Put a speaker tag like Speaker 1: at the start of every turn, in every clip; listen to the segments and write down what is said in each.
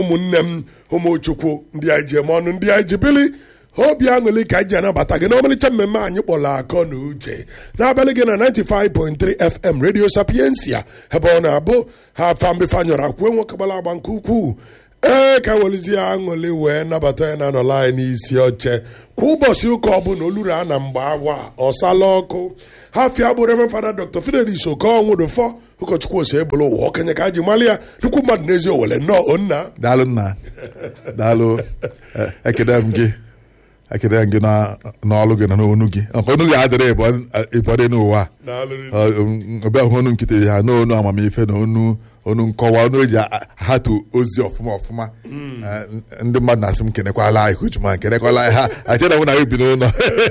Speaker 1: ụmụnne m ụmụchukwu ndị anyị ji eme ọnụ ndị anyị ji bili obi aṅụrị ka anyị ji anabata gị n'ọmalịcha mmemme anyị kpọrọ akọ na uche n'abalị gị na 95.3 fm radio sapiensia ebe ọ na-abụ ha afambifanyọrọ akwụe nwoke gbara agba nke ukwuu ee ka welizie aṅụrị wee nabata ya na anọla anyị n'isi oche kwa ụbọchị ụka ọbụla oluru a na mgbe awa ọsala ọkụ ha fia bụ reverend fada dr fidelis okonwụdụfọ ụkọchukwu ose ebolo ụwa okenye ka a ji mali ya nnukwu mmadụ n'ezi owele nnọọ onna
Speaker 2: daalụ nna daalụ Eh, ekele m gị ekele m gị na- n'ọlụ gị na n'onu gị Nke onu gị adịrị ịbọdị n'ụwa ọbịa hụ onu nkịtị ha n'onu amamife na onu onu nkọwa onu eji a- ahatu ozi ọfụma ọfụma Eh, ndị mmadụ na-asị m kenekwala anyị hujuma kenekwala anyị ha achena mụ na gị bi n'ụlọ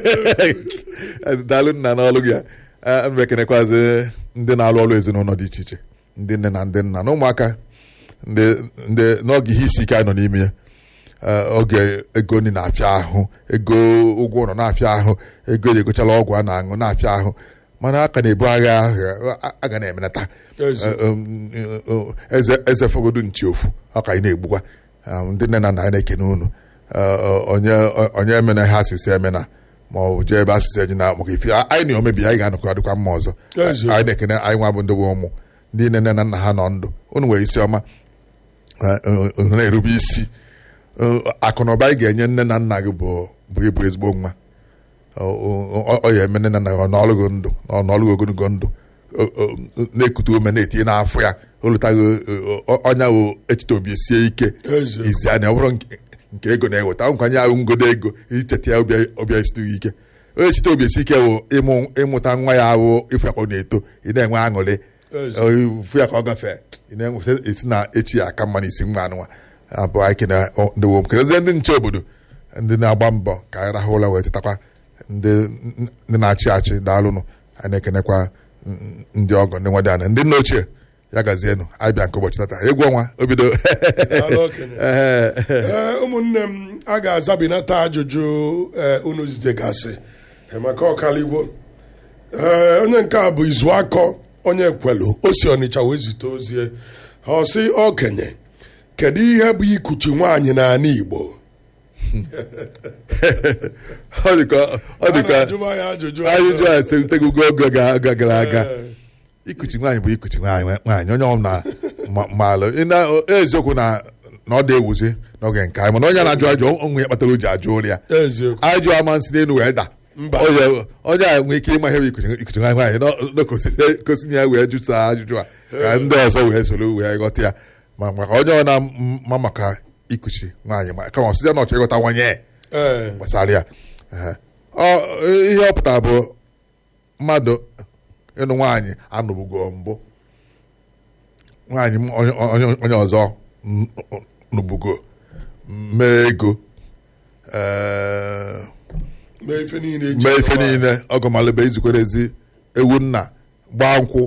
Speaker 2: daalụ nna n'ọlụ gị a mbe kenekwazi ndị na-alụ ọrụ ezinụlọ dị iche iche ndị nne na ndị nna na ụmụaka ndị ndị n'oge ihe isi ike anyị nọ n'ime ya Eh, oge ego nri na-afịa ahụ ego ụgwọ ụlọ na-afịa ahụ ego eji egochala ọgwụ a na-aṅụ na-afịa ahụ mana a ka na-ebu agha ahụ a- a ga na-emenata
Speaker 1: Ezi.
Speaker 2: Eh, um, eh, eze eze fogodu nchi ofu ọ ka anyị na-egbukwa Ah, ndị nne na nna anyị na-ekene unu Eh, onye onye emena ha asịsị emena ma ọ bụ jee ebe asịsị eji na maka ife anyị na omebi anyị ga-anọkọ dịkwa mma ọzọ
Speaker 1: Ezi.
Speaker 2: anyị na-ekene anyị nwa bụ ndị bụ ụmụ ndị nne na nna ha nọ ndụ unu nwere isi ọma eh, eh, unu na-erube isi Eh, akụ na ụba anyị ga-enye nne na nna gị bụ bụ ịbụ ezigbo nwa ọ ọ- ọ ya eme nne na nna gị n'ọlụgo ndụ ọ n'ọlụgo ogologo ndụ O- o- na-ekute ume na-etinye n'afọ ya olutaghị ọnya bụ echiche obi sie ike
Speaker 1: Ezi.
Speaker 2: izi anya ọ bụrụ nke- nke ego na-eweta nkwanye ahụ ngodo ego icheta ya obi obi esighị ike echiche obi esi ike bụ ịmụ ịmụta nwa ya ahụ ịfụ ya ka ọ na-eto ị na-enwe aṅụrị
Speaker 1: Ezi.
Speaker 2: fụ ya ka ọ gafee ị na-enweta esi na echi ya aka mma n'isi nwa anụnwa abụọ anyị kene ndị wom kenezie ndị nche obodo ndị na-agba mbọ ka anyị rahụ ụra wee tetakwa ndị ndị na-achị achị daalụnụ anyị na-ekenekwa n- ndị ọgọ ndị nwa dị anya ndị nna ochie ya gazienụ anyị bịa nke ụbọchị tata egwu ọnwa obido
Speaker 1: Daalụ okenye. Ee, ụmụnne m a ga-azabinata ajụjụ ee, unu zidegasị ee, maka ọkaligbo ee onye nke a bụ izu akọ onye kwelu o si ọnịcha wee zite ozie ọ sị okenye kedu ihe bụ ikuchi nwaanyị n'ala igbo
Speaker 2: ọ dịka ọ
Speaker 1: A
Speaker 2: dịka
Speaker 1: na-ajụba ya ajụjụ
Speaker 2: ajụjụ a selitegogo oge ga- ga- gara aga
Speaker 1: Ee.
Speaker 2: ikuchi nwaanyị bụ ikuchi nwaanyị nwaanyị onye ọbụla ma- maalụ Ị na- eziokwu na na ọ dị ewuzi n'oge nke anyị mana onye na-ajụ ajụ onwe ya kpatara o ji ajụ ụlọ ya
Speaker 1: eziokwu
Speaker 2: ajụ ama nsị n'elu wee da
Speaker 1: Mba.
Speaker 2: Onye- onye a nwee ike ịma ihe bụ ikuchi ikuchi nwaanyị nwaanyị nọ- nọ kosi- kosi ya wee jụsa ajụjụ a ka ndị ọzọ wee soro wee ghọta ya ma maka onye ọ na-ama maka ikuchi nwaanyị ma kama ọsịsịa na ọchọ ịghọta nwanye
Speaker 1: ee
Speaker 2: gbasara ya Ehe. Ọ- ihe ọ pụtara bụ mmadụ ịnụ nwaanyị anụbugo mbụ nwaanyị m- onye- onye onye ọzọ n- nụbugo mee ego ee,
Speaker 1: mee ife niile eji
Speaker 2: mee ife
Speaker 1: alụ nwaanyị.
Speaker 2: niile ọgọmalụbe izukwerezi ewu nna gbaa nkwụ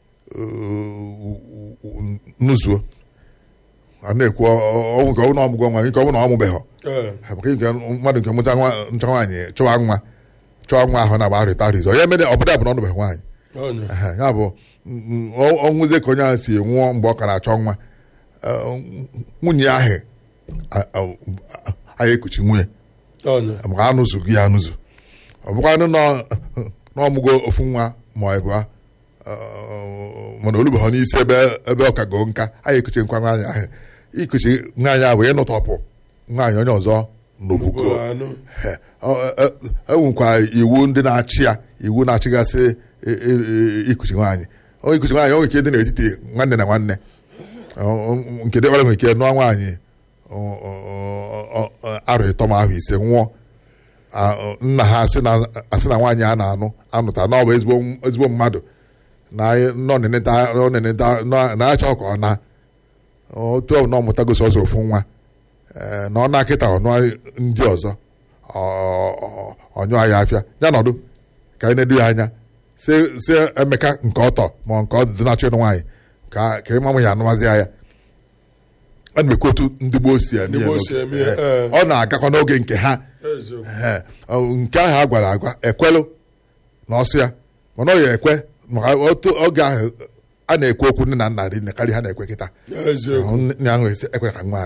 Speaker 2: nụzuo a na-ekwu ọnwụ nke ọ bụ na ọmụgwọ nwa nke ọ bụ na ọ mụbeghọ
Speaker 1: Ee,
Speaker 2: maka nke mmadụ nke mụta nwa ncha nwaanyị chọwa nwa chọwa nwa ahụ na-agba arịta arịzọ ya mere ọbụda bụ na ọ nụbeghị nwaanyị
Speaker 1: onye.
Speaker 2: Ehe, ya bụ mm, ọ- ọnwụzie ka onye ahụ si nwụọ mgbe ọ ka na-achọ nwa Eh, nwunye ahụ a- a- a- anyị ekuchi nwunye
Speaker 1: onye.
Speaker 2: maka anụzụ gị ya anụzụ ọ bụkwanụ nọ n'ọmụgo ofu nwa ma ọ bụ mana olubeghị n'isi ebe ebe ọ ka goo nka anyị ekuchi nkwa nwaanyị ahụ ikuchi nwaanyị ahụ ịnụtọpụ nwaanyị onye ọzọ n'obugo
Speaker 1: Ugo anụ.
Speaker 2: He, ọ- e- e- enwekwa iwu ndị na-achị ya iwu na-achịgasị e- e- e- ikuchi nwaanyị Ọ ikuchi nwaanyị o nwere ike dị n'etiti nwanne na nwanne Ọ- ọ- nke dịbara nwere ike nụọ nwaanyị ọ- ọ- ọ- ọ- arọ ịtọ ma ahụ ise nwụọ A- ọ- nna ha asị na asị na nwaanyị a na-anụ anụta na ọ bụ ezigbo ezigbo mmadụ na anyị- nọ neneta nọ neneta nọ- na-achọ ka ọ na otu ọ bụ na ọ mụtagosi ọzọ ofu nwa Ee, na ọ na-akịta ọnụ ndị ọzọ ọ- ọ- ọnyụ anyị afịa ya nọdụ ka anyị na-edu ya anya si si emeka nke ọtọ ma nke ọdụdụ na-achọ ịnụ nwaanyị ka ka ịma ya anụmazi ya a na-ekwu otu ndị gboo si eme
Speaker 1: Ndị
Speaker 2: ya
Speaker 1: gboo
Speaker 2: n'oge.
Speaker 1: si eme ya,
Speaker 2: Ee,
Speaker 1: ee.
Speaker 2: ọ na-agakwa n'oge nke ha
Speaker 1: eziokwu
Speaker 2: Ee, ọ- nke ahụ a gwara agwa ekwelụ na ọsụ ya mana ọ ya ekwe maka otu oge ahụ a na-ekwu okwu nne na nna rinne karịa ha na-ekwe kịta
Speaker 1: eziokwu
Speaker 2: nne ahụ esi ekwe ka nwa ana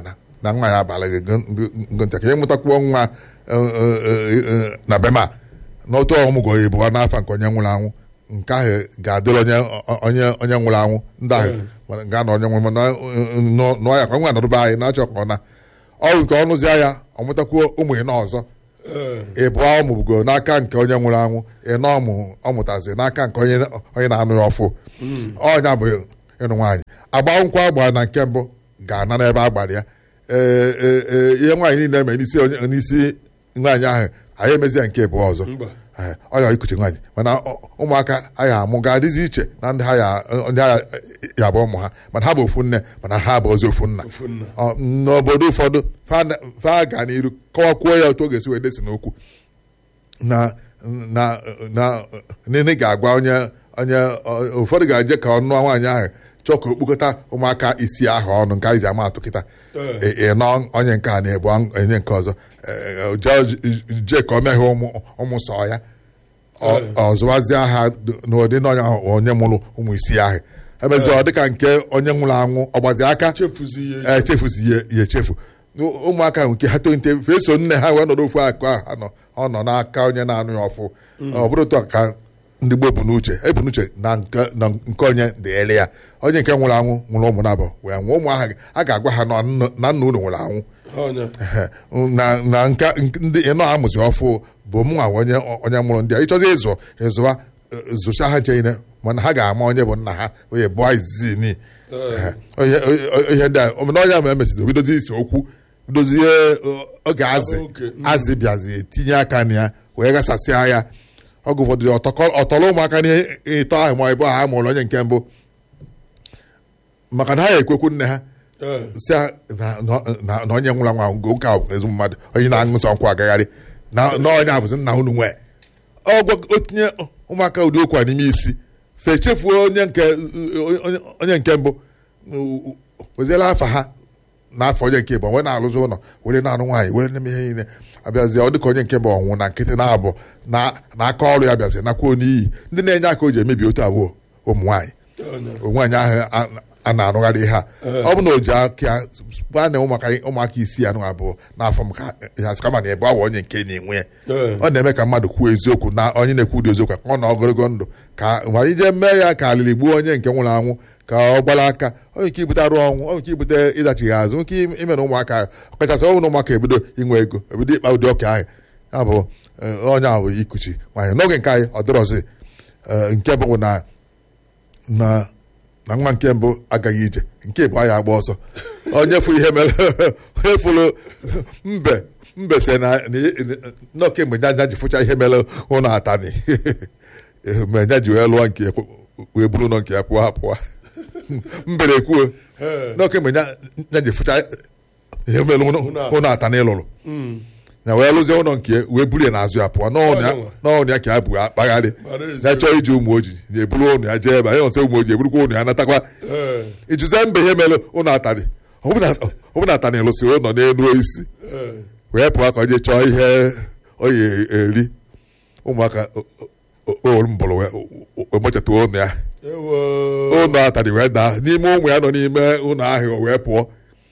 Speaker 2: na nwa ya abalị gị ngo ntakịrị ịmụtakwuo nwa eh, eh, eh, na bema n'otu ọmụgwọ ya bụ n'afọ nke onye nwụrụ anwụ nke ahụ ga-adịrị onye onye onye nwụrụ anwụ ndị ahụ mana ga na onye nwụrụ mana nụọ ya ka nwa nọdụbe anyị na-achọ ka ọ na ọrụ nke ọnụzie ya ọmụtakwuo ụmụ ịnọ ọzọ
Speaker 1: ee
Speaker 2: ịbụọ ọmụbugo n'aka nke onye nwụrụ anwụ ịnọ ọmụ ọmụtazi n'aka nke onye onye na-anụ ya ọfụ ọnya bụ ịnụ nwaanyị agba nkwụ agba na nke mbụ ga-ana n'ebe a gbara ya ee ee ee ihe nwaanyị niile eme n'isi onye- n'isi nwaanyị ahụ anyị emezie nke ịbụọ ọzọ
Speaker 1: mba
Speaker 2: Ee, ọ ya ikuchi nwaanyị mana ọ- ụmụaka ha ya amụ ga-adịzi iche na ndị ha ya ndị ha ya bụ ụmụ ha mana ha bụ ofu nne mana ha bụ ozi ofu nna
Speaker 1: ofu nna
Speaker 2: Ọ, n'obodo ụfọdụ fa na- fa ga n'iru kọwakwuo ya otu ọ ga-esi wee desi n'okwu na na na nene ga-agwa onye onye ọ- ụfọdụ ga-eje ka ọ nụọ nwaanyị ahụ chọọ ka o kpokọta ụmụaka isi ahụ ọnụ nke anyị ji ama atụ kịta
Speaker 1: Ee.
Speaker 2: ị nọ onye nke a na-ebu onye nke ọzọ Ee, jee jee ka o meghee ụmụ ụmụ sọ ya Ọ- ọ zụwazie ha n'ụdị na onye ahụ onye mụrụ ụmụ isi ahụ emezi ọ dịka nke onye nwụrụ anwụ ọ gbazi aka
Speaker 1: chefuzi ihe
Speaker 2: echefuzi ya ya echefu ụmụaka ahụ nke ha tonite feso nne ha wee nọrọ ofu akụ ahụ ha nọ ọ nọ n'aka onye na-anụ ya ọfụ ọ bụrụ otu a ka ndị gboo bụ n'uche ebu n'uche na nke na nke onye dịịrị ya onye nke nwụrụ anwụ nwụrụ ụmụ nabọ wee nwụọ ụmụ ahụ a ga-agwa ha na nna na nna unu nwụrụ anwụ
Speaker 1: ọnya
Speaker 2: Ehe. na na nka nke- ndị ịnọ amụzi ọfụ bụ m nwa onye onye mụrụ ndị a ịchọzi ịzụ ịzụwa eh, zụcha ha cheine mana ha ga-ama onye bụ nna ha onye bụ izizi ni
Speaker 1: Ee.
Speaker 2: ihe ihe ndị a omena onye ma emesịrị obidozi ise okwu dozie oge azị
Speaker 1: Oge, mm.
Speaker 2: azị bịazi etinye aka na ya wee gasasịa ya ọgụ ụfọdụ ọtọkọ- ọtọrọ ụmụaka n'ihe ịtọ ahụ ma ịbụ ha mụrụ onye nke mbụ maka na ha ya ekwekwu nne ha
Speaker 1: ee
Speaker 2: si a- na- na- na na onye nwụrụ anwụ ahụ nke ahụ bụ ezigbo mmadụ onye na-aṅụ nsọ nkwụ agagharị na na onye abụzi nna unu nwee ọgwa otinye ụmụaka ụdị okwu a n'ime isi fe chefuo onye nke onye- onye nke mbụ weziela afa ha n'afọ onye nke bụ wee na-alụzi ụlọ were na-alụ nwaanyị were na-eme ihe niile abịazie ọ dịka onye nke bụ ọnwụ na nkịtị na-abụ na na aka ọrụ ya bịazie nakwa n'iyi ndị na-enye aka o ji emebi otu abụọ ụmụ nwaanyị
Speaker 1: ọnya
Speaker 2: nwaanyị ahụ a- a na-arụgharị ihe a ọ bụ na o ji aka ya a na ụmụaka ụmụaka isi anụ abụọ n'afọ m ka ya kama na ebe ọ bụ onye nke na-enwe ya
Speaker 1: Ee.
Speaker 2: ọ na-eme ka mmadụ kwuo eziokwu na onye na-ekwu ụdị eziokwu ka ọ na ogologo ndụ ka ma ije mee ya ka alịrị gbuo onye nke nwụrụ anwụ ka ọ gbara aka onye nke ibute arụ ọnwụ onye nke ibute ịdachighi azụ nke ime na ụmụaka ahụ ọkachasị ọ bụ na ụmụaka ebido inwe ego ebido ịkpa ụdị ọka ahụ ya bụ eh, onye ahụ bụ ikuchi nwaanyị n'oge nke anyị ọ dịrọzi eh, nke bụ na na na nwa nke mbụ agaghị ije nke bụ anyị agba ọsọ onye fụ ihe mere onye fụrụ mbe mbe se na nọ kemgbe nya ji fụcha ihe mere ụlọ atani mgbe nya ji wee lụọ nke wee buru ụlọ nke ya pụọ apụọ mbere kwuo
Speaker 1: ee
Speaker 2: nọ kemgbe nya ji fụcha ihe mere ụlọ atani lụrụ
Speaker 1: Mm.
Speaker 2: na wee lụzie ụlọ nke ya, wee buru ya n'azụ ya pụọ n'ọnụ ya-
Speaker 1: Ọnyanwa.
Speaker 2: n'ọnụ ya ka ya bụ akpagharị
Speaker 1: Gbara ezi.
Speaker 2: ya chọọ iji ụmụ ojii na-eburu ụnụ ya jee ebe anyị nọsọ ụmụ ojii eburukwa ụnụ ya natakwa
Speaker 1: ee
Speaker 2: ijuze mbe ihe mere ụnụ atarị ọbụna atarị lụsị ụlọ n'elu isi
Speaker 1: ee
Speaker 2: wee pụọ ka ọ jee chọọ ihe ọ ya eri ụmụaka mbụrụ wee mochata ụnụ ya
Speaker 1: ewo
Speaker 2: ụnụ atarị wee daa n'ime ụmụ ya nọ n'ime ụlọ ahụ o wee pụọ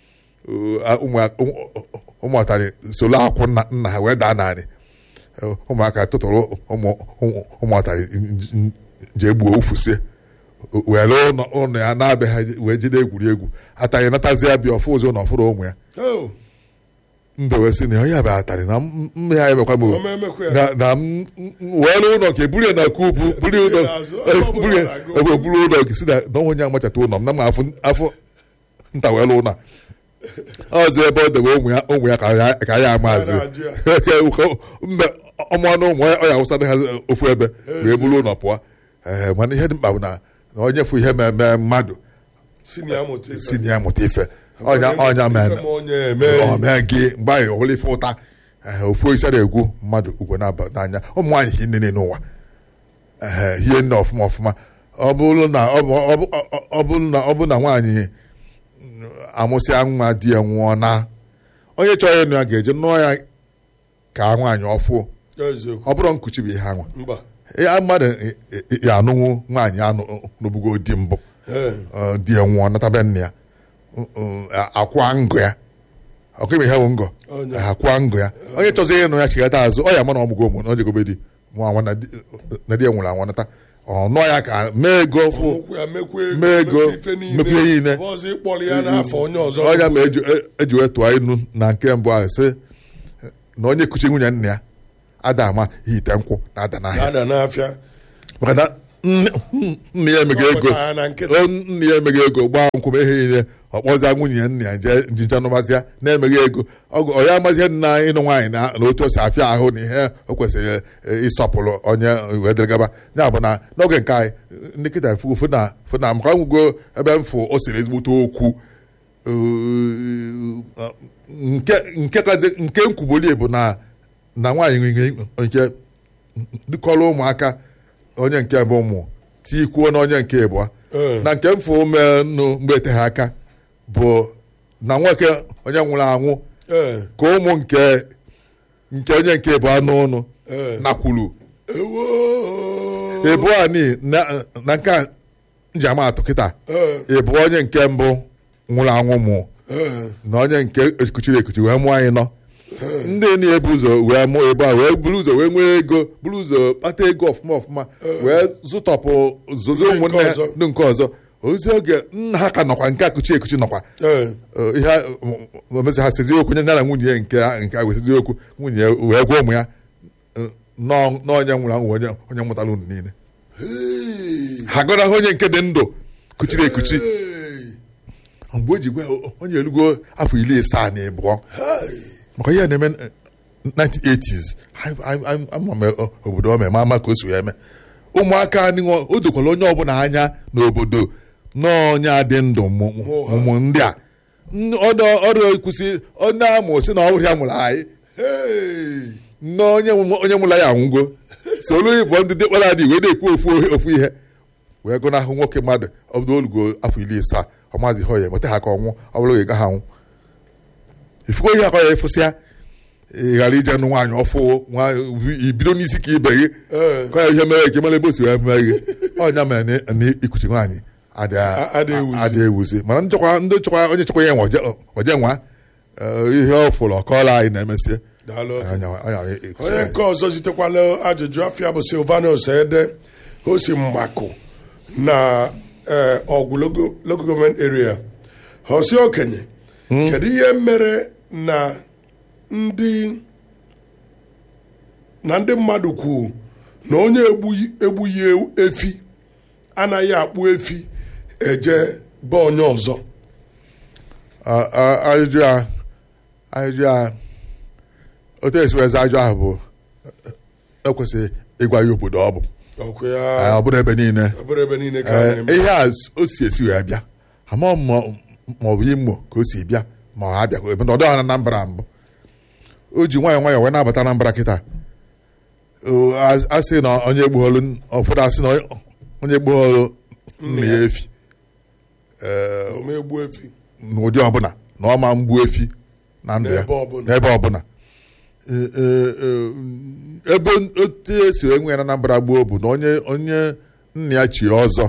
Speaker 2: ụmụ- ụmụ- ụmụ atarị solo akwụ nna nna ha wee daa narị ụmụaka tụtụrụ ụmụ- ụmụ- ụmụ atarị jee gbuo ufusie were ụlọ ụlọ ya na-abịa ha wee jide egwuregwu atarị natazi ya bịa ọfụ ụzọ na ọfụrụ ụmụ ya
Speaker 1: Oh,
Speaker 2: mbe wee sị na onye abịa atarị na m- mme ya emekwa m o.
Speaker 1: ọma emekwa ya.
Speaker 2: na na m were ụlọ nke buru ya na kubu buru ụlọ
Speaker 1: n'azụ, ebe ọ bụla
Speaker 2: buru ya
Speaker 1: ọ na-aga
Speaker 2: ebe buru ụlọ nke si na na onye amachata ụlọ m na m afụ afọ nta wee lụ ụlọ ọzọ ebe ọ debe ụmụ ya ụmụ ya ka ya ka ya amazi
Speaker 1: Ya na-ajụ
Speaker 2: mbe ọmụanụ ụmụ ya ọ ya awụsa ha ofu ebe wee buru ụlọ pụọ ee mana ihe dị mkpa bụ na na onye fụ ihe mmemme mmadụ
Speaker 1: sini amụta ife.
Speaker 2: si na ya mụta ife ọnya ọnya mere
Speaker 1: Ife ma onye eme
Speaker 2: ọ mee gị mgbe anyị ọhụrụ ife ụta ee, ofu isi na-egwu mmadụ ugwe na-aba n'anya ụmụ nwaanyị hi nne n'ụwa ee hie nne ọfụma ọfụma ọ bụrụ na ọ bụ- ọ bụ- ọ- ọ bụrụ na ọ bụ na nwaanyị mm, amụsịa nwa di ya nwụọ na onye chọrọ ịnụ ya ga-eje nụọ ya ka nwaanyị ọfụ
Speaker 1: eziokwu
Speaker 2: ọ bụrụ nkuchi bụ ihe anwa
Speaker 1: mba
Speaker 2: ya mmadụ ị- ị- ya anụnwụ nwaanyị anụ n'obugo di mbụ
Speaker 1: ee
Speaker 2: ọ, di ya nwụọ natabe nne ya Mm, mm, akwa ngụ ya ọkụ ime ihe bụ ngọ
Speaker 1: Onye.
Speaker 2: ha kwụọ ngọ ya onye chọzi ịnụ ya chigata azụ ọ ya ma na ọmụgo ụmụ na o jegobe di nwa nwa na di- na di ya nwụrụ anwụ nata ọ nụọ ya ka mee ego fụ
Speaker 1: Ụkwụ ya mekwa ego,
Speaker 2: mee ego,
Speaker 1: ife niile.
Speaker 2: mekwa ihe niile.
Speaker 1: Ọ bụ ọzọ ịkpọrọ ya n'afọ onye ọzọ
Speaker 2: ọnya ma eji eji wee tụọ inu na nke mbụ ahụ sị na onye kuchi nwunye nna ya ada ama ihe ite nkwụ na ada n'ahịa
Speaker 1: ada n'afịa
Speaker 2: maka na nne nne ya emeghị
Speaker 1: Ọ
Speaker 2: ego
Speaker 1: pụtara ya na nkịtị.
Speaker 2: o, nne ya emeghị ego gbaa nkwụ ma ihe niile ọ kpọzia nwunye ya nna ya jee njinja nụbazịa na-emeghị ego Ọ- ọ ya amazie na ịnụ nwaanyị na na otu o si afịa ahụ na ihe o kwesịrị e, ịsọpụrụ onye wee dịrị gaba ya bụ na n'oge nke anyị ndị kịta fụ fụ na fụ na maka nwugo ebe m fụ o siri ezigbote okwu uh, nke nke kazi- nke nkwubolie bụ na na nwaanyị nwere nke dịkọrọ ụmụaka onye nke bụ ụmụ tikwuo na onye nke ịbụọ
Speaker 1: Ee.
Speaker 2: na nke mfụ menụ mgbe eteghị aka bụ na nwoke onye nwụrụ anwụ
Speaker 1: Ee,
Speaker 2: ka ụmụ nke nke onye nke ịbụọ n'ụnụ
Speaker 1: ee.
Speaker 2: nakwuru
Speaker 1: Ewo.
Speaker 2: ịbụọ ni na na nke a njiamatụ kịta
Speaker 1: Ee,
Speaker 2: ịbụ onye nke mbụ nwụrụ anwụ mụ
Speaker 1: ee.
Speaker 2: na onye nke ekuchiri ekuchi wee mụọ anyị nọ ndị na-ebu ụzọ wee mụọ ebe a wee buru ụzọ wee nwee ego buru ụzọ kpata ego ọfụma ọfụma wee zụtọpụ zozo
Speaker 1: Ndị nke
Speaker 2: ụmụnne ha
Speaker 1: ọzọ.
Speaker 2: ndị nke ọzọ ozi oge nna ha ka nọkwa nke akuchi ekuchi nọkwa
Speaker 1: Ee,
Speaker 2: Ọ, ihe a, m- omezi ha sezi okwu nye ya na nwunye ya nke a- nke a wesezi okwu nwunye ya wee gwa ụmụ ya eh, nọọ nọọ onye nwụrụ anwụ onye onye mụtara unu niile
Speaker 1: hey.
Speaker 2: ha gọrọ ha onye nke dị ndụ kuchiri ekuchi
Speaker 1: Hey.
Speaker 2: mgbe o ji gwa ya, onye elugo afọ iri asaa na ịbụọ
Speaker 1: Hey.
Speaker 2: maka ihe na-eme eh, 1980s I- I- I- ama m eh, obodo ome ma ama ka o si wee eme ụmụaka anyị nwa- o dokwara onye ọbụla anya n'obodo n'onye a dị ndụ mụ-
Speaker 1: Mụ ha.
Speaker 2: ụmụ ndị a N- ọdọ ọrụ kwụsị onye amụ si na ọ bụrụ ya mụrụ anyị
Speaker 1: Hey.
Speaker 2: na onye mụ- onye mụrụ ya anwụgo solu ịbụ ndị dịkpara adị wee na-ekwu ofu ofu ihe wee gụnahụ nwoke mmadụ ọ bụrụ olugo afọ iri asaa ọ maazị ha ya enweta ha ka ọnwụ ọ bụrụ ga ha anwụ ifugo ihe akọ ya efụsịa ị ghara ije nụ nwaanyị ọfụ nwa ibido n'isi ka ibe gị
Speaker 1: Ee.
Speaker 2: ka ya ihe mere eke mara ebe o si wee mee gị ọnya mere na- na ikuchi nwaanyị
Speaker 1: A- adị ewuzi.
Speaker 2: adị ewuzi mana ndị chọkwa ndị chọkwa onye chọkwa ya nwa oje- oje nwa eh, ihe ọ fụrụ ọkọọla anyị na-emesịa
Speaker 1: Daalụ.
Speaker 2: Anya- anya- ekuchi
Speaker 1: onye
Speaker 2: anyị.
Speaker 1: nke ọzọ zitekwala ajụjụ afịa bụ silvanus ede o si mmakụ na eh, ọgwụ logo local government area hosi okenye kedu ihe mere na ndị na ndị mmadụ kwuo na onye egbughị egbughị efi anaghị akpụ efi eje be onye ọzọ
Speaker 2: A- a- ajụjụ a ajụjụ a otu esi wee zaa ajụjụ ahụ bụ ekwesịghị ịgwa ya obodo ọ bụ
Speaker 1: ọkụ
Speaker 2: Eh,
Speaker 1: ya
Speaker 2: ọ bụrụ ebe niile
Speaker 1: ọ bụrụ ebe niile ka
Speaker 2: Eh,
Speaker 1: anyị
Speaker 2: ihe a o si esi wee bịa ama m ma ma ọ bụ imo ka o si bịa ma ọ abịa ebe na ọ dịghị na Anambra mbụ o ji nwayọọ nwayọọ wee na-abata Anambra kịta O, a- a sị na onye gbugholu ụfọdụ asị na onye- onye gbugholu nna ya efi Eh,
Speaker 1: ome egbu efi
Speaker 2: n'ụdị ọbụla na ọ ma mgbu efi na ndụ ya
Speaker 1: N'ebe ọbụla.
Speaker 2: n'ebe ọbụla E- e- e- ebe otu esi enwe ya na Anambra gboo bụ na onye onye nna ya chi ọzọ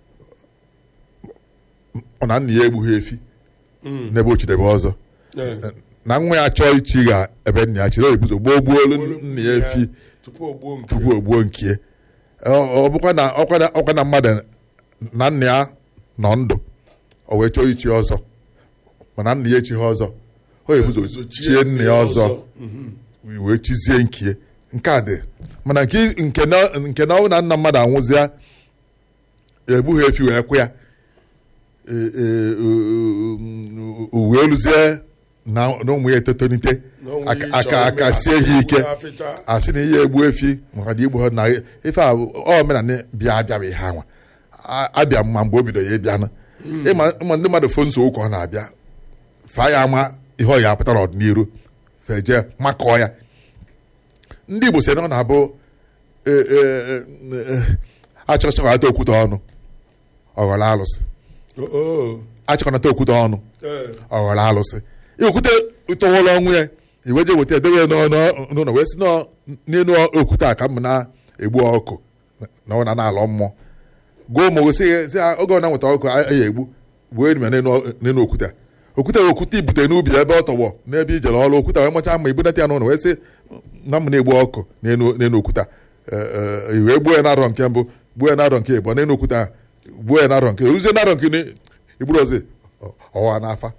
Speaker 2: ọ na nna ya egbughị efi n'ebe o chidebe ọzọ
Speaker 1: Eh.
Speaker 2: na nwa ya chọọ ichi ga ebe nna ya chiri o ebuzo gboo gbuolu nna ya efi
Speaker 1: tupu o gbuo nke
Speaker 2: tupu o gbuo nkie ọ ọ bụkwa na ọkwa na- ọkwa na mmadụ na nna ya nọ ndụ o wee chọọ ichi ọzọ mana nna ya echighị ọzọ o ebuzo chie nna ya ọzọ wee chizie nkie nke a dị mana nke nke na nke na ọ na nna mmadụ anwụzịa egbughị efi wee kwụ ya E- e- o- o- wee luzie na na ụmụ ya etotonite
Speaker 1: Na ụmụ ya
Speaker 2: aka
Speaker 1: ịchọ
Speaker 2: aka aka
Speaker 1: ime
Speaker 2: sie ha ike
Speaker 1: ha afịcha.
Speaker 2: asị na ihe egbu efi maka na igbu ha na ife a ọ omenala bịa abịa bụ ihe anwa A- abịa ma mgbe o bido ya ịbịa na ịma ịma ndị mmadụ fo nsogbu ka ọ na-abịa fa ya ama ihe ọ ya apụta n'ọdịnihu feje makọọ ya ndị Igbo sị na ọ na-abụ e- e- e- e- achọchọkọnata okwute ọnụ ọghọrọ alụsị
Speaker 1: Oh, oh.
Speaker 2: achọkọnata okwute ọnụ
Speaker 1: Eh.
Speaker 2: ọghọrọ alụsị okwute tọwụrụ ọnwụ ya iweje weta edobe ya n'ọnụ- n'ụlọ wee si nọ n'elu okwute a ka m na-egbu ọkụ na ọ na na-alọ mmụọ gụọ ma gosi ya sị ya oge ọ na-nweta ọkụ a ya egbu gbuo enyi ya n'elu n'elu okwute a okwute wee okwute ibute n'ubi ebe ọ tọgbọ n'ebe ijere ọrụ okwute wee macha ma ibunata ya n'ụlọ wee sị na m na-egbu ọkụ n'enu n'enu okwute a. Eh, eh, i wee gbuo ya n'arọ nke mbụ gbuo ya n'arọ nke ịbụọ n'enu okwute a gbuo ya n'arọ nke ruzie n'arọ nke ni- igburu ozi ọwa n'afa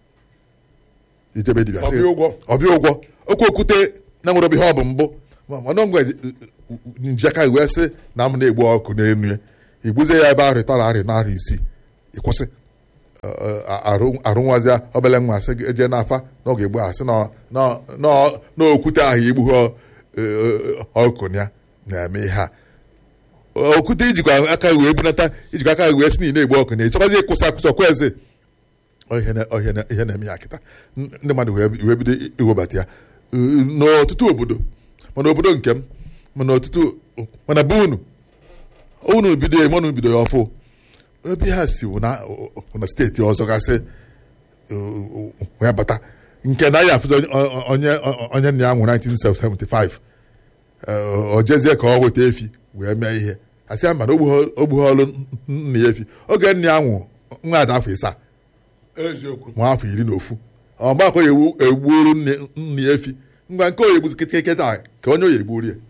Speaker 2: ijebe dibịa sị
Speaker 1: Ọbịa ụgwọ.
Speaker 2: ọbịa ụgwọ okwu okwute na nwere obi ihe ọ bụ mbụ mana ngwa njaka wee sị na m na-egbu ọkụ n'enu ya igbuzie ya ebe ahụ ịtọrọ arị na arị isii ịkwụsị arụnwazịa obele nwa sị gị eje n'afa n'oge egbu ahụ sị na- na- na- n'okwute ahụ igbu ha ọkụ ya na-eme ihe a okwute ijikwa aka wee bunata ijikwa aka wee si na ị na-egbu ọkụ na ịchọkwazi ịkwụsị akwụsị ọkwa eze Ọ ihe na- ọ ihe na- ihe na-eme ya kịta N- ndị mmadụ wee wee bido iwebata ya Uh, n'ọtụtụ obodo mana obodo nke m mana ọtụtụ mana be unu unu bido ya unu bido ya ọfụ ebe ha si bụ na na steeti ọzọ gasị uh, wee bata nke na ya afụzi onye- onye onye nna ya nwụ 1975 uh, o jezie ka ọ weta efi wee mee ihe asị ya mana ogbughe ọlụ nna ya efi oge nna ya nwụ nwa ada afọ ịsaa
Speaker 1: eziokwu
Speaker 2: nwa afọ iri na ofu ọgbakọ ya egbu- egbuoro nne nne ya efi ngwa nke oyi egbuzi kịtịkịta ka onye oyi egburu ya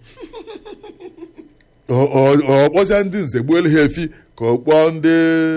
Speaker 2: Ọ- ọ- ọ kpọzia ndị nze gbuelu ha efi ka ọ kpọọ ndị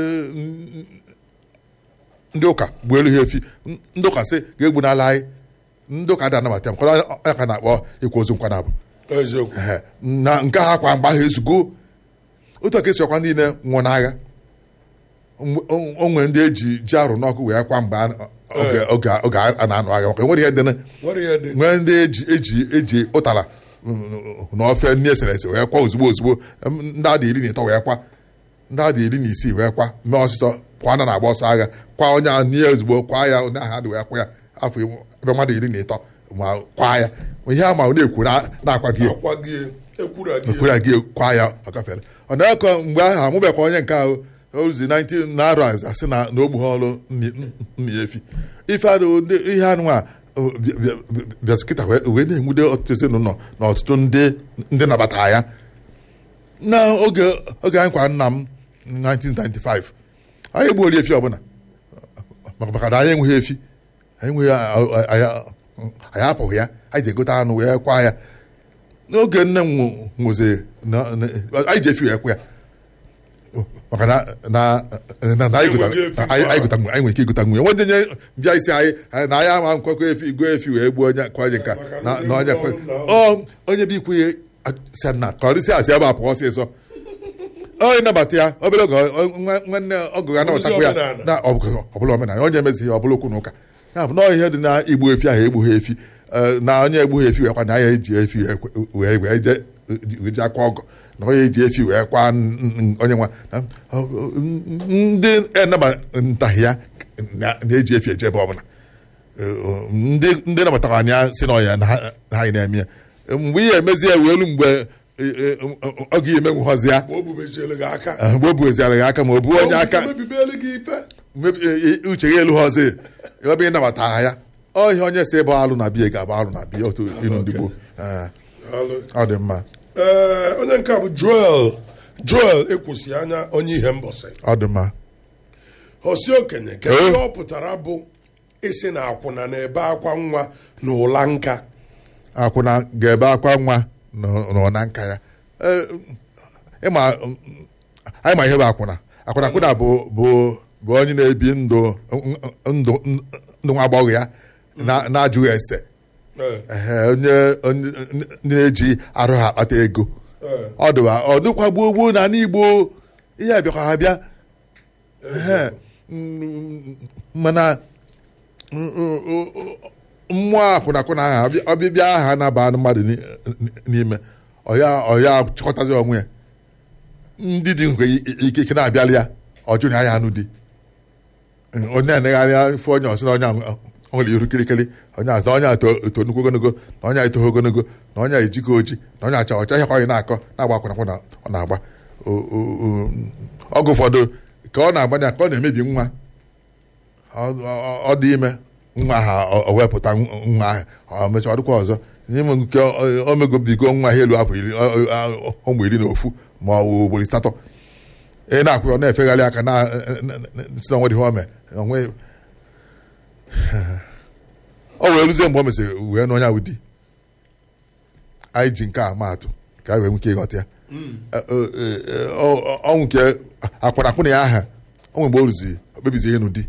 Speaker 2: ndị ụka gbuelu ha efi ndị ụka sị ga-egbu n'ala anyị ndị ụka dị anabata m kọrọ ya ka na-akpọ ịkwa ozu nkwa na-abụ
Speaker 1: eziokwu
Speaker 2: Ehe. na nke ha kwa mgbe ahụ ezugo otu aka esi ọkwa ndị niile nwụọ n'agha Mgbe- o o nwere ndị eji ji arụ n'ọkụ wee kwa mgbe a- oge- oge oge a na-anụ agha maka enwere ihe dị na-
Speaker 1: nwere ihe dị
Speaker 2: nwee ndị eji eji eji ụtara mm, na ofe nri esere ese wee kwa ozugbo ozugbo em, ndị adị iri na ịtọ wee kwa ndị adị iri na isii wee kwa mee ọsịsọ kwa na na-agba ọsọ agha kwa onye ahụ nie ozugbo kwa ya onye ahụ adị wee kwa ya afọ ebe mmadụ iri na ịtọ ma kwa ya ihe a ma na-ekwu na- na-akwaghị ya
Speaker 1: akwa gị ekwura gị
Speaker 2: ekwere gị kwa ya ọ gafere ọ na-ekọ mgbe ahụ amụbekwa onye nke ahụ ozi 19 na-arụ azụ asị na na ogbu ha ọrụ nni- nni ya efi ife adị ụdị ihe anụ a bịazi kịta wee wee na-enwude ọtụtụ ezinụlọ na ọtụtụ ndị ndị nabata ya na oge oge anyị kwa nna m 1995 anyị egbuori efi ọbụla maka maka na anyị enweghị efi anyị enweghị anyị anyị apụghị ya anyị ji egote anụ wee kwa ya n'oge nne m nwụ- nwụzi na- na- anyị ji efi wee kwa ya maka na na na na anyị gota-
Speaker 1: Enweghị efi
Speaker 2: anyị anyị gota- anyị nwere ike ịgota nwunye nwe nye bịa isi anyị anyị- na anyị ama nkwekọ efi go efi wee gbuo onye kwa onye nka
Speaker 1: Maka
Speaker 2: na
Speaker 1: ndị
Speaker 2: na onye
Speaker 1: nwe
Speaker 2: kwe
Speaker 1: ọrụ na-
Speaker 2: ọ onye bụ ikwu ya si na ka ọ dịsị asị ebe a pụọ ọsịsọ onye nabata ya obere oge ọ- nwa- nwanne ọgụ ga anabatakwa ya
Speaker 1: omenala.
Speaker 2: na ọ bụ- ọ bụla omenala onye emezighị ọ bụla okwu na ụka ya bụ na ihe dị na igbu efi ahụ egbughị efi eh, na onye egbughị efi wee kwa na ya eji efi wee kwe- wee wee je wee je akwa ọgụ na onye eji efi wee kwa n- n- onye nwa na- ọ- ọ- ndị enabataghị ya na- na-eji efi eje ebe ọbụla Eh, ndị ndị nabatara anya si na ọya na ha na anyị na-eme ya mgbe ihe emezi ya wee elu mgbe eh, eh, ọ ga-emenwughọzi ya
Speaker 1: ma o bubechiele gị aka
Speaker 2: eh, mgbe o bueziara ya aka ma o buo onye aka
Speaker 1: mebibeli gị ife
Speaker 2: mebi- e- e- uche ya elu ha ọzọ ebe ị nabata ha ya ọ ihe onye si ebe alụ na biya ga-abụ alụ na biya otu ilu ndị gboo Eh,
Speaker 1: Daalụ.
Speaker 2: ọ dị mma
Speaker 1: Ee, onye nke a bụ joel joel ekwusi anya onye ihe mbọsị
Speaker 2: ọ dị mma
Speaker 1: osi okenye kedu
Speaker 2: Eh.
Speaker 1: ihe ọ pụtara bụ isi na akwụna na-ebe akwa nwa na ụla nka
Speaker 2: akwụna ga-ebe akwa nwa nọ- nọ na nka ya Eh, ịma mm, anyị ma ihe bụ akwụna akwụna akwụna bụ bụ bụ onye na-ebi ndụ ndụ ndụ nwa agbọghọ ya na- na-ajụghị ese
Speaker 1: Ee,
Speaker 2: Ehe, onye onye ndị na-eji arụ ha akpata ego
Speaker 1: ee,
Speaker 2: ọ dịwa ọ dịkwa gboo gboo na ala Igbo ihe a bịakwa ha bịa Ehe, mm, mana mm, mm, mm, mmụọ akwụnakwụna ahụ ọbị- ọbịbịa aha na-aba mmadụ ni- n'ime ọya ọya chịkọtazi onwe ya ndị dị nke ike ike na-abịali ya ọjụ na ya anụ dị onye na-enegharị ife onye ọsị na onye ahụ ọ nwere iru kirikiri onye azụ na onye a to- eto nnukwu ogologo na onye a etoghị ogologo na onye a ejikọ oji na onye acha ọcha ihe kwa onye na-akọ na-agba akwụnakwụna ọ na-agba O- o- o- ọgụ ụfọdụ ka ọ na-agba ya ka ọ na-emebi nwa ọ- ọ ọ dị ime nwa ahụ o wepụta nwa ahụ ọ mechaa ọ dịkwa ọzọ n'ime nke o megobigo nwa ha elu afọ iri ọ- ọ- ụmụ iri na ofu ma ọ bụ ugboro asatọ ị na-akwụ ọ na-efegharị aka na si na onwe dị ihe o mee onwe ọ wee rụzie mgbe o mesịrị wee n'onye ahụ di anyị ji nke a maatụ ka anyị wee nwee ike ịghọta ya ọnwụ nke akwara akwụna ya aha onwe mgbe o rụziri o kpebizi ihe n'ụdị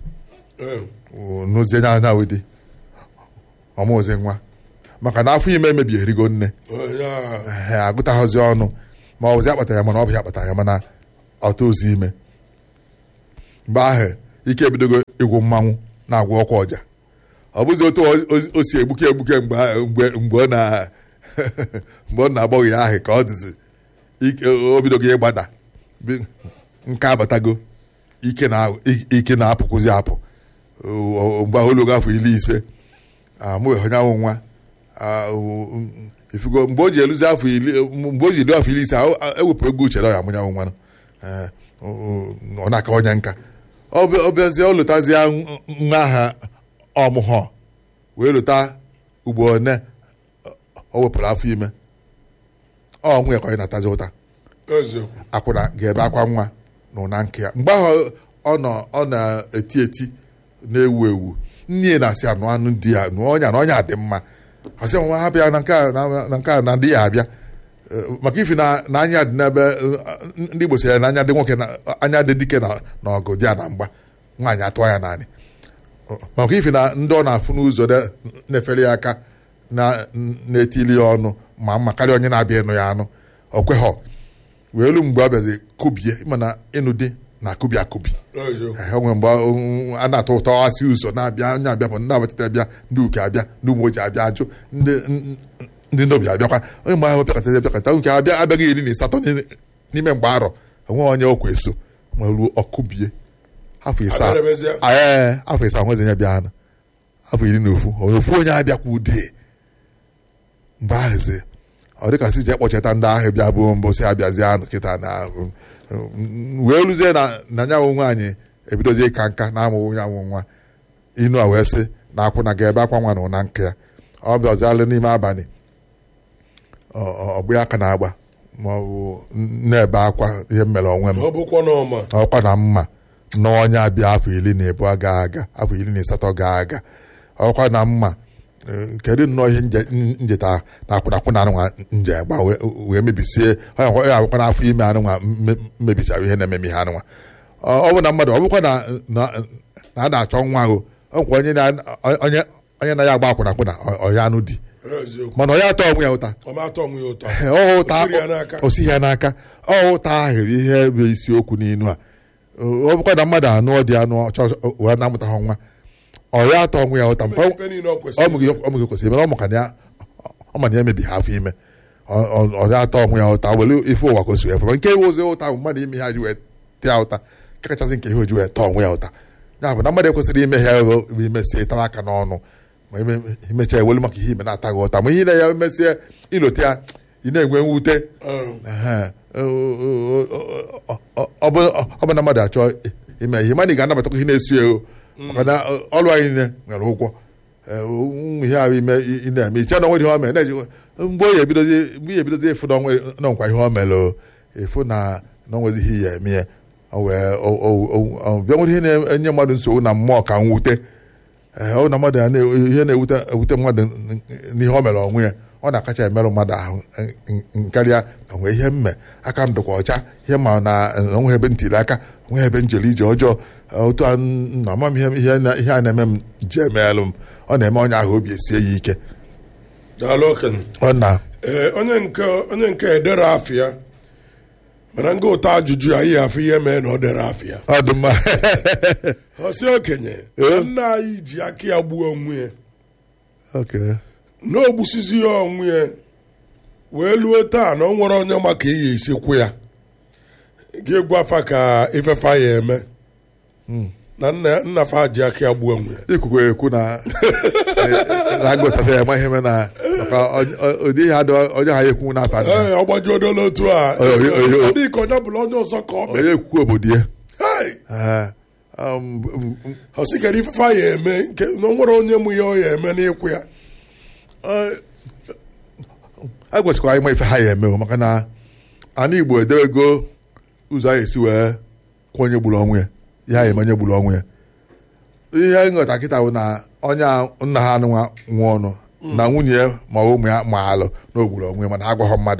Speaker 2: n'ozie anya anya dị ọmụozi nwa maka na afọ ime emebi erigo nne Ehe, agụtaghọzi ọnụ ma ọ bụzi akpata ya mana ọ bụ ya akpata ya mana ọta ozi ime mgbe ahụ ike ebidogo ịgwụ mmanwụ na-agwụ ọkwa ọja ọ bụzi otu o- o si egbuke egbuke mgbe ahụ- mgbe mgbe ọ na mgbe ọ na-agbọghị ya ahụ ka ọ dịzi ike o bidogo ịgbada Bi- nke abatago ike na ike na-apụkwụzi apụ O- o- mgbe ahụ ologo afọ iri ise amụghị onye ahụ nwa Ah, o- o- ifugo mgbe o ji eluzi afọ iri mgbe o ji elu afọ iri ise ahụ- ewepụ ego uche na ọ ya amụnyanwụ nwa Eh, o- o- ọ na-aka onye nka ọ bịa- ọ bịazie ọ lụtazie nwa aha ọmụhọ wee lụta ugbo one o wepụrụ afọ ime ọ nwunye ka ọ na-atazi ụta
Speaker 1: eziokwu
Speaker 2: akwụna ga-ebe akwa nwa na ụna nke ya mgbe ahụ ọ nọ ọ na-eti eti na-ewu ewu nne ya na-asị anụ anụ di ya nụọ ọnya na ọnya dị mma asị nwa ha bịa na nke a na- na nke a na ndị ya abịa Eh, maka ifi na na anya dị n'ebe eh, ndị Igbo sị ya na anya dị nwoke na anya dị dike na na ọgụ dị ya na mgba nwaanyị atụọ ya naanị maka ifi na ndị ọ na-afụ n'ụzọ na- na-efere ya aka na- na-etili ya ọnụ ma mma karịa onye na-abịa ịnụ ya anụ o kweghọ wee elu mgbe ọ bịazi kubie mana ịnụ di na akubi akubi
Speaker 1: eziokwu
Speaker 2: Ehe, o nwere mgbe um, a na-atọ ụtọ asị ụzọ na-abịa onye abịa bụ ndị abatata abịa ndị uke abịa ndị ụmụ ojii abịa ajụ ndị n- ndị ndobi abịakwa onye mgbe ahụ bịakọta bịakọta nke abịa abịaghị iri na ịsatọ n'ime- n'ime mgbe arọ onwe onye okwe so ma ruo ọkụbie afọ ịsaa
Speaker 1: Abịarabezie.
Speaker 2: ee afọ ịsaa nwezi onye bịa anụ afọ iri na ofu onye ofu onye abịakwa ude mgbe ahụzi ọ dịka si jee kpọcheta ndị ahụ bịa bụ mbụ si abịazie anụ kịta na um, um, wee ruzie na na nyanwụ nwaanyị ebidozie ịka nka na amụwụ nyanwụ nwa inu a wee sị na akwụna ga-ebe akwa nwa na ụna nke ya ọ bịazialụ n'ime abalị ọ- ọ- ọgbụ ya aka na-agba ma ọ bụ na-ebe akwa ihe m mere onwe m
Speaker 1: ọ bụkwa n'ọma
Speaker 2: ọkwa na mma na onye abịa afọ iri na ebu ga aga afọ iri na asatọ ga aga ọkwa na mma eh, kedu nnọọ ihe nje- n- njeta na akwụnakwụ na anụnwa nje gba wee- wee mebisie onye akwa- onye akwụkwa n'afọ ime anụnwa mme- mebichara ihe na-ememe ihe anụnwa ọ ọ bụ na mmadụ ọ bụkwa na na- na a na-achọ nwa ahụ ọ nkwa onye na- onye onye na ya agba akwụnakwụna ọya anụ di
Speaker 1: eziokwu
Speaker 2: mana ọ ya atọ onwe ya ụta
Speaker 1: ọma atọ onwe ya ụtọ
Speaker 2: Ee, ọ ụta
Speaker 1: O siri ya n'aka.
Speaker 2: o sighi ya n'aka ọ ụta ahụ ihe bụ isiokwu n'inu a ọ bụkwa na mmadụ anụ ọ dị anụ ọchọ wee na-amụtaghị nwa ọ ya atọ onwe ya ụta maka ọ-
Speaker 1: ife niile ọ
Speaker 2: ọ
Speaker 1: kwesịrị
Speaker 2: mụghị ọ mụghị kwesịrị mana ọ maka na ya ọ ma na ya emebi ha afọ ime Ọ- ọ ọ ya atọ onwe ya ụta were ife ụwa gosi efe nke iwe ozi ụta bụ mmadụ ime ha ji wee tịa ụta nke kachasị nke ihe o ji wee tọọ onwe ya ụta ya bụ na mmadụ ekwesịrị ime ya bụ imesie ịtawa aka n'ọnụ ma ime- imechaa ewelu maka ihe ime na-ataghị ụta ma ihe na ya mesie ilote ya ị na-enwe mwute
Speaker 1: Ee,
Speaker 2: Ehe. ọ bụ ọ bụ na mmadụ achọ ime ihe mana ị ga-anabatakwa ihe na-esi ego maka na ọrụ anyị niile nwere ụgwọ Ee, ụmụ ihe ahụ ime ị na-eme iche na onwe ihe o mere na-eji mgbe onye ebidozi mgbe ya ebidozi ịfụ na onwe na nkwa ihe o mere o, ịfụ na na onwezi ihe ya eme ya o wee o- o- o- o- bịa nwere ihe na-enye mmadụ nsogbu na mmụọ ka mwute ee ọ na mmadụ ya na- ihe na-ewute ewute mmadụ n'ihe o mere onwe ya ọ na-akacha emerụ mmadụ ahụ n- karịa onwe ihe mme aka m dịkwa ọcha ihe ma na onwe ebe ntiri aka onwe ebe njeli ije ọjọọ otu a na ama m ihe ihe na- ihe a na-eme m ji emeelụ m ọ na-eme onye ahụ obi esie ya ike
Speaker 1: daalụ okenye
Speaker 2: ọ na
Speaker 1: ee onye nke onye nke edere afịa mana nga ụtọ ajụjụ ya ihe afọ ihe mee na ọ dere afịa
Speaker 2: ọ dị mma
Speaker 1: ọsị okenye
Speaker 2: Ee.
Speaker 1: nna anyị ji aka ya gbuo onwe ya
Speaker 2: Okay.
Speaker 1: na o gbusizi ya onwe ya wee luo taa na ọ nwere onye maka iyi isikwu ya ga-egwu afa ka ifefa ya eme na nna nna fa ji aka ya gbuo onwe ya
Speaker 2: ikwukwe ekwu na na agụtata ya ma ihe me na maka ọ- ọ- ụdị ihe adị onye ha ekwu na-ata nna
Speaker 1: ee ọgbajuodola otu a
Speaker 2: Oyo, oyo, oyo.
Speaker 1: ọ dị ka onye bụla onye ọzọ ka ọ mee
Speaker 2: onye ekwukwe obodo ya
Speaker 1: Hey!
Speaker 2: Ee, um, um, um,
Speaker 1: ọ sị kere ifefa ya eme nke na o nwere onye mụ ya ọ ya eme n'ịkwụ ya
Speaker 2: Ọ- a kwesịkwara anyị ma ife ha ya eme o, maka na ana igbo edewego ụzọ anyị esi wee kwụ onye gburu onwe ya ihe anyị eme onye gburu onwe ya ihe anyị nghọta kịta bụ na onye a nna ha nwa nwa ọnụ na nwunye ya ma ụmụ ya ma alụ na ogburu onwe ya mana agwaghọ mmadụ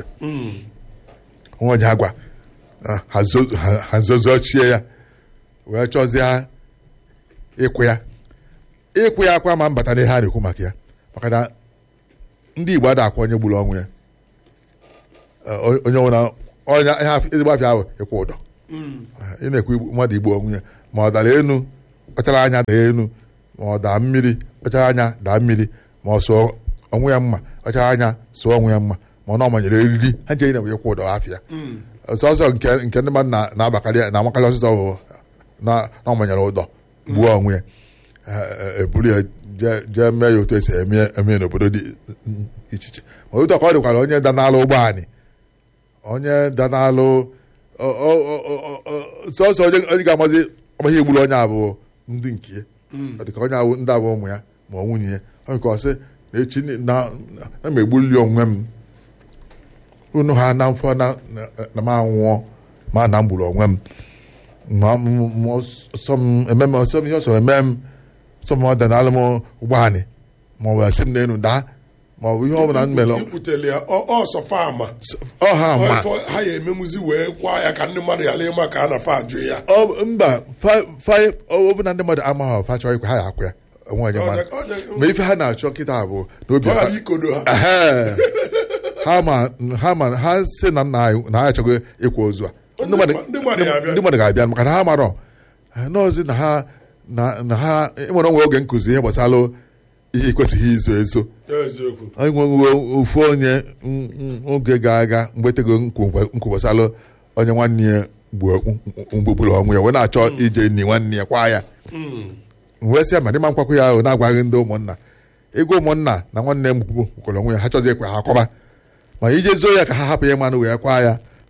Speaker 2: nwa onye agwa ah, ha zo- ha- ha zozochie ya wee chọzie ịkwụ ya ịkwụ ya akwa ma mbata n'ihe a na-ekwu maka ya maka na ndị Igbo ada akwa onye gburu ọnwụ ya Eh, onye nwere onye ihe af- ezigbo afịa ahụ ịkwụ ụdọ ị na-ekwu igbu- mmadụ igbu onwe ya ma ọ dara enu kpachara anya daa enu ma ọ daa mmiri kpachara anya daa mmiri ma ọ sụọ onwe ya mma kpachara anya sụọ onwe ya mma ma ọ na ọmanyere eriri ha nche na ịkwụ ụdọ afịa ọsọsọ nke nke ndị mmadụ na- na-abakarị na-amakarị ọsịsọ bụ na na ọmanyere ụdọ gbuo onwe ya Eh, eh, eburu ya jee jee mee ya otu esi eme eme ya n'obodo dị iche iche ma otu a ka ọ dịkwara onye danalụ ụgbọ anyị onye danalụ ọ- ọ- ọ- ọ- ọ- sọsọ onye onye ga-amazi amaghị egburu onye abụọ ndị nke ya ọ dịka onye abụ ndị abụọ ụmụ ya ma ọ nwunye ya onye ka ọ sị na echi ni- na na- na m egbuli onwe m unu ha na mfọ na na- na m anwụọ ma na m gburu onwe m ma m- m- ọsọ m eme m ọsọ m ihe ọsọ eme m sọ m ọ danalụ m ụgbọ anyị ma ọ bụ asị m n'elu daa ma ọ bụ ihe ọ bụla m mere
Speaker 1: ikwutere ya ọ- ọsọ fama
Speaker 2: ọ ha ma
Speaker 1: Ọ ifo ha ya emenwuzi wee kwa ya ka ndị mmadụ ghara ịma ka a na fa ajụ ya
Speaker 2: ọ mba fa- fa- ọ bụ na ndị mmadụ amaghị ọfa chọọ ikwe ha ya akwụ ya onwe onye mara
Speaker 1: Ọ dị-
Speaker 2: ma ife ha na-achọ kịta bụ n'obi
Speaker 1: ọ
Speaker 2: ha
Speaker 1: ghara ikodo ha
Speaker 2: Ehe. ha ma ha ma ha si na nna anyị na ha achọghị ịkwa ozu a ndị mmadụ
Speaker 1: ndị mmadụ ga-abịa.
Speaker 2: ndị mmadụ ga-abịa maka na ha marọ n'ozi na ha na na ha enwere onwe oge nkụzi ihe gbasara ihe ikwesịghị izo ezo
Speaker 1: eziokwu
Speaker 2: anyị nwewo ofu onye mm, mm, oge ga-aga mgbe tego nkwu gbasara onye nwanne ya gbu- mgbe gburu ọnwụ ya wee na-achọ ije ni nwanne ya kwa ya wee sị ya ma dịma nkwakwu ya ahụ na-agwaghị ndị ụmụnna ego ụmụnna na nwanne m gburu onwe ya ha chọzi ekwe ha kwaba ma ije zoo ya ka ha hapụ ya mmanụ wee kwa ya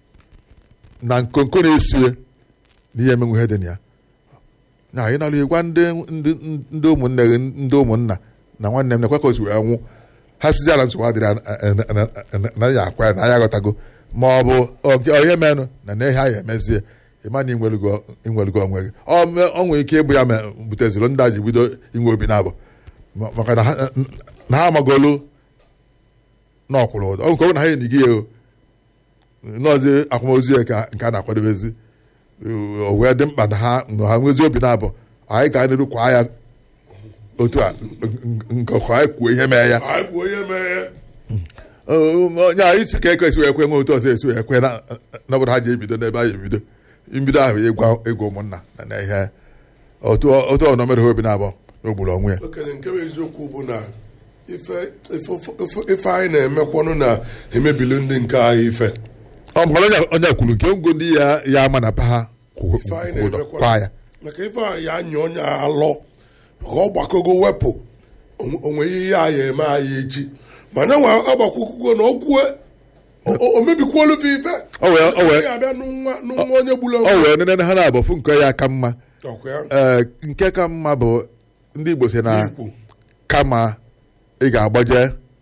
Speaker 2: na nkonko na-esu ya na ihe emenwe ihe dị na ya na anyị nara ịgwa ndị ndị ndị ụmụnne gị ndị ụmụnna na nwanne m na-ekwe ka o si wee nwụ ha sizi ala nsogbu adịrị na- na- na- na ya akwa ya na ya aghọtago ma ọ bụ ọ nke- ọ ihe menụ na na ihe anyị emezie ịma na inwelugo inwelugo onwe gị ọ me- ọ nwere ike ịbụ ya ma buteziri ndị a ji bido inwe obi na-abụ Ma- maka na ha- na ha amagolu na ọkwụrụ ụdọ ọ nke ọ bụ na ha enyighị ya o nọọzi akwamozu ya ka nke a na-akwadobezi o wee dị mkpa na ha na ha nwezi obi na-abụ anyị ga n'iru kwa ya otu a nke ọkụ anyị kwuo ihe mee ya
Speaker 1: anyị kwuo onye mee
Speaker 2: onye anyị si ka ekwe esi wee kwe nwe otu ọzọ esi wee kwe na na obodo ha ji ebido n'ebe anyị ebido mbido ahụ ịgwa ịgwa ụmụnna na na ihe otu otu ọnọ mere ha obi na-abụ n'ogburu onwe ya
Speaker 1: okenye nke bụ eziokwu bụ na ife ife- ife- ife anyị na-emekwanụ na-emebili ndị nke anyị ife
Speaker 2: ọ maka na onye onye kwuru nke ngo ndị ya ya ama na pa ha kwụ
Speaker 1: ife anyị
Speaker 2: kwụ ụdọ
Speaker 1: na-emekwanụ
Speaker 2: kwa ya
Speaker 1: maka ife anyị anya onye alọ ka ọ gbakogo wepụ onwe- onwe ihe ya anyị eme anyị echi mana nwa agbakwukwugo na okwue o mebikwuolu fe ife
Speaker 2: O wee- o wee-
Speaker 1: Ị ga-abịa n'nwa n'nwa onye gburu
Speaker 2: ọ wee nene ha na-abụ fụ nke ya ka mma
Speaker 1: ọkwa ya
Speaker 2: ee nke ka mma bụ ndị Igbo si na
Speaker 1: ikwu
Speaker 2: kama ị ga-agbaje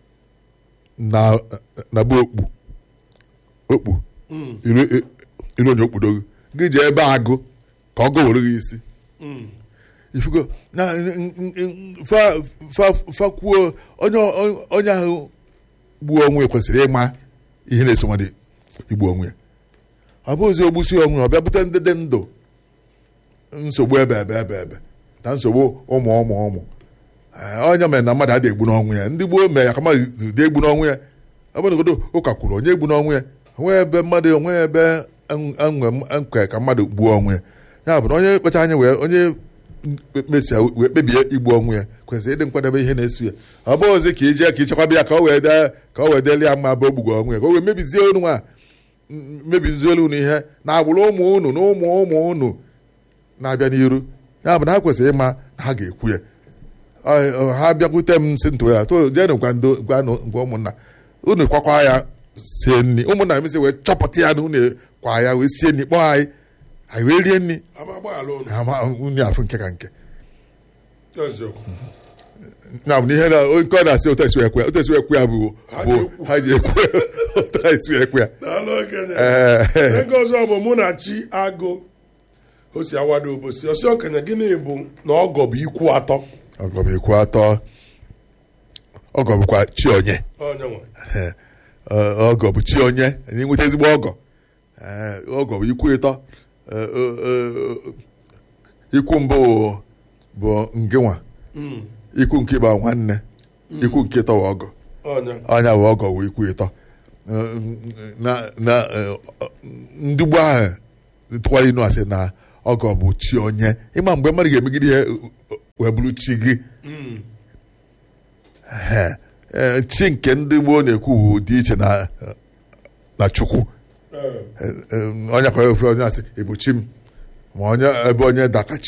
Speaker 2: na na be okpu okpu iru iru onye okpudo gị gị jee ebe agụ ka ọ gụwere gị isi ifugo na fa fa fa kwuo onye onye ahụ gbuo onwe ya kwesịrị ịma ihe na-eso mmadụ igbu onwe ya ọ bụ ozi ogbusi onwe ya ọ bịa bute ndị dị ndụ nsogbu ebe ebe ebe ebe na nsogbu ụmụ ụmụ ụmụ Ee, onye mere na mmadụ adịghị egbu n'ọnwụ ya ndị gboo mere ya ka mmadụ dị egbu n'ọnwụ ya ọ bụ nagodo ụka kwuru onye egbu n'ọnwụ ya onwe ebe mmadụ onwe ebe enwe nkwe ka mmadụ gbuo ọnwụ ya ya bụ na onye kpacha anya wee onye kpesịa wee kpebie igbu ọnwụ ya kwesịrị ịdị nkwadebe ihe na-eso ya ọ bụ ozi ka ije ka ichekwaba ya ka o wee dee ka o wee deli ya mma bụ ogbugo ọnwụ ya ka o wee mebizie unu nwa mebizie unu ihe na agbụrụ ụmụ unu na ụmụ ụmụ unu na-abịa n'iru ya bụ na ha kwesịrị ịma na ha ga-ekwu ya Ọ- ọ, ha bịakwute m si ntụ ya to jenụ gwa ndo gwa nụ- gwa ụmụnna unu kwakwa ya sie nri ụmụnna m si wee chọpụta ya na unu kwa ya wee sie nri kpọọ anyị anyị wee rie nri
Speaker 1: ama agbaghara unu
Speaker 2: ama unu afụ nke ka nke
Speaker 1: eziokwu
Speaker 2: na bụ na ihe na nke ọ na-asị otu esi ekwe otu esi ekwe ya bụ
Speaker 1: Ha
Speaker 2: bụ
Speaker 1: ji ekwu.
Speaker 2: ha ji ekwe otu esi ekwe ya
Speaker 1: daalụ okenye
Speaker 2: Ee.
Speaker 1: ego ọzọ bụ mụ na chi agụ o si awado obosi ọsị okenye gịnị bụ na ọgọ bụ ikwu atọ
Speaker 2: ọgọ bụ ikwu atọ ọgọ bụkwa chi onye
Speaker 1: onye nwe
Speaker 2: Ee, ọ- ọgọ bụ chi onye anyị nweta ezigbo ọgọ Ee, ọgọ bụ ikwu ịtọ Ee, ee, ee, ikwu mbụ bụ ngịnwa
Speaker 1: Mm,
Speaker 2: ikwu nke ịba nwanne ikwu nke ịtọ bụ ọgọ
Speaker 1: onye
Speaker 2: ọnya bụ ọgọ bụ ikwu ịtọ Ee, na na ee, ndị gboo ahụ tụkwara inu asị na ọgọ bụ chi onye ịma mgbe mmadụ ga-emegide ihe wee bụrụ chi gị
Speaker 1: Mm,
Speaker 2: Ee, ee, chi nke ndị gboo na-ekwu bụ dị iche na na chukwu
Speaker 1: eh,
Speaker 2: Ee, ee, onye kwa ofe onye asị ịbụ chi m ma onye ebe onye daka chi